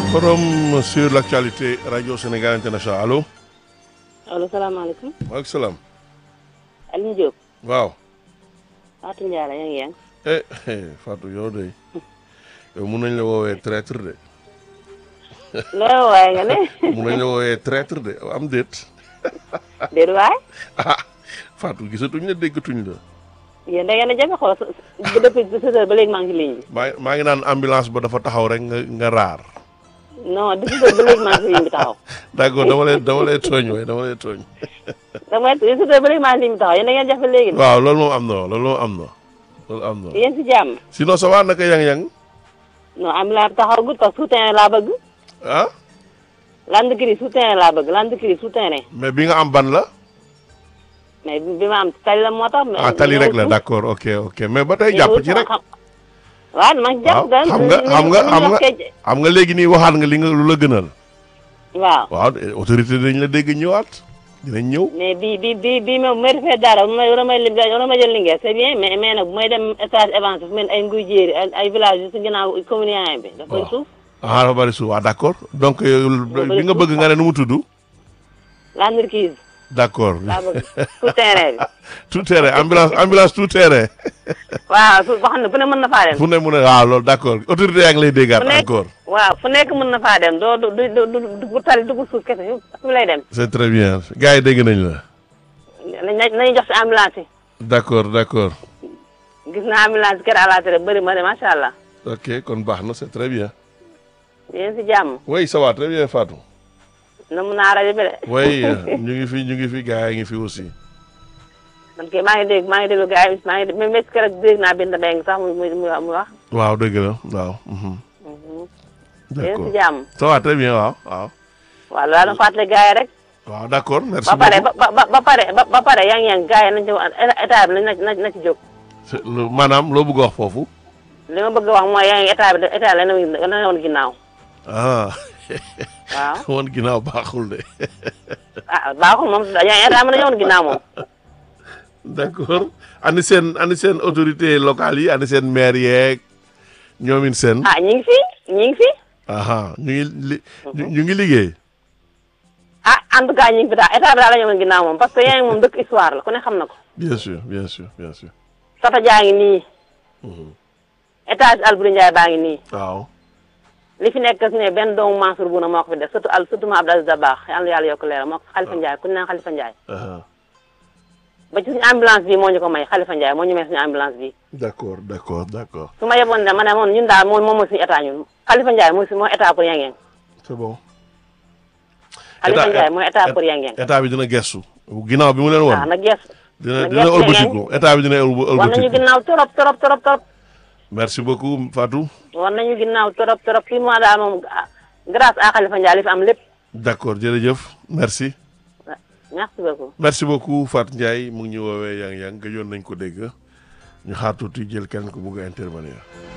Forum sur l'actualité Radio Sénégal International allo. allo salaamaaleykum. maaleykum salaam. Alioune Diop. waaw. Fatou Ndiaye yaa ngi yéen. eh eh Fatou yow de yow mun nañ la woowee traître de loolu waaye nga ne. mun nañ la woowee traître de am déet déedéet waay. ah Fatou gisatuñ la déggatuñ la. yéen da ngeen a jafe xool ba depuis deux heures ba léegi maa ngi ci ligne bi. maa maa ngi naan ambulance ba dafa taxaw rek nga nga raar. non deux heures ba léegi maa ngi ci ligne bi taxaw. d'accord dama lay dama lay tooñ waaye dama lay tooñ. dama deux heures ba léegi maa ngi ci ligne bi taxaw yéen da ngeen jafe léegi. waaw loolu moom am na loolu moom am na loolu am na. yéen si jàmm. sinon ça va naka yang-yang non am laa taxaw gut parce que soutien laa bëgg. ah land kiri soutien laa bëgg land kiri soutien mais bi nga am ban la. mais bi ma am tali la moo tax. mais ah tali rek la d'accord ok ok mais ba tey jàpp ci rek. waaw man jàpp waaw xam nga xam nga xam nga xam nga léegi nii waxaat nga li nga lu la gënal. waaw waaw autorité dañ la dégg ñëwaat dinañ ñëw. mais bi bi bi bi ma may defee dara bu may war a may lim war a may jël Linguère c'est bien mais mais nag bu may dem stage avancé fu mel ni ay nguy jéeri ay ay village yu si ginnaaw commune yaay bi dafay suuf ah dafa bari suuf waaw d'accord donc bi nga bëgg nga ne nu mu tudd. l'entreprise d'accord laa bëgg tout terrain bi tout terrain ambulance ambulance tout terrain. waaw su boo xam ne fu ne mën na faa dem fu ne mu ne waaw loolu d'accord autorité yaa ngi lay déggaat fu nekk encore. waaw fu nekk mën na faa dem doo du du du du tali dugg suuf kese fu lay dem c'est très bien gars yi dégg nañ la. nañ nañu jox si ambulance yi d'accord d'accord gis naa ambulance kër àllaatere bëri ma de macha allah ok kon baax na c'est très bien. yéen si jàmm oui ça va très bien Fatou. na mun naa rajo bi de oui ñu ngi fi ñu ngi fi gars yi ngi fi aussi. man kay maa ngi dégg maa ngi déglu gars yi maa ngi même est-ce que rek dégg naa Binta Mbengue sax muy muy muy wax waaw dëgg la waaw. mhm. yéen d'accord si jàmm ça va très bien waaw waaw. waaw loolu daal fàttali gars yi rek waaw d'accord merci ba pare beaucoup. ba ba ba pare ba ba pare yang yang gars yi nañ ci wax état bi na na na ci jóg C'est lu- maanaam loo bëgg a wax foofu. li ma bëgg a wax mooy yang état bi état la na na woon ginnaaw ah waaw woon ginnaaw baaxul de. ah baaxul moom yang état bi na woon ginnaaw moom d'accord ani seen ani seen autorité locale yi ani seen maire yeeg ñoomin seen. ah ñi ngi fi ñi ngi fi aha ñu ngi li ñu ñu ngi liggéey. ah en tout cas ñi ngi fi daal état bi daal la ñu woon ginnaaw moom parce que yang moom dëkk histoire la ku ne xam na ko bien sûr bien sûr bien sûr. tata jaa ngi nii étage Alboury Ndiaye baa ngi nii waaw. li fi nekk ne benn doomu Mansour Bouna moo ko fi def surtout al surtout ma Abdou Aziz Dabakh yàlla na yàlla yokk leeral moo ko Khalifa Ndiaye ku ñu naan Khalifa Ndiaye aha ba ci suñu ambulance bi moo ñu ko may Khalifa Ndiaye moo ñu may suñu ambulance bi d'accord d'accord d'accord su ma yeboon ne ma ne moom ñun daal moom moom mooy suñu état ñun Khalifa Ndiaye mooy suñu mooy état pour Yengeng c'est bon. Khalifa État- Ndiaye mooy état pour Yengeng état bi dina gestu. ginnaaw bi mu leen waaw won na gees dina na dina gestu ëlbatiku état bi dina ëlb- war nañu ëlbatiku. ginnaaw torop torop torop torop merci beaucoup Fatou. war nañu ginnaaw torop torop fii moo daal moom ah, grâce à Khalifa Ndiaye li fi am lépp d'accord jërëjëf merci. merci beaucoup merci beaucoup Fatou Ndiaye mu ngi ñu woowee yang yang gëjoon nañ ko dégg ñu xaar tuuti jël kenn ko bugg a intervenir.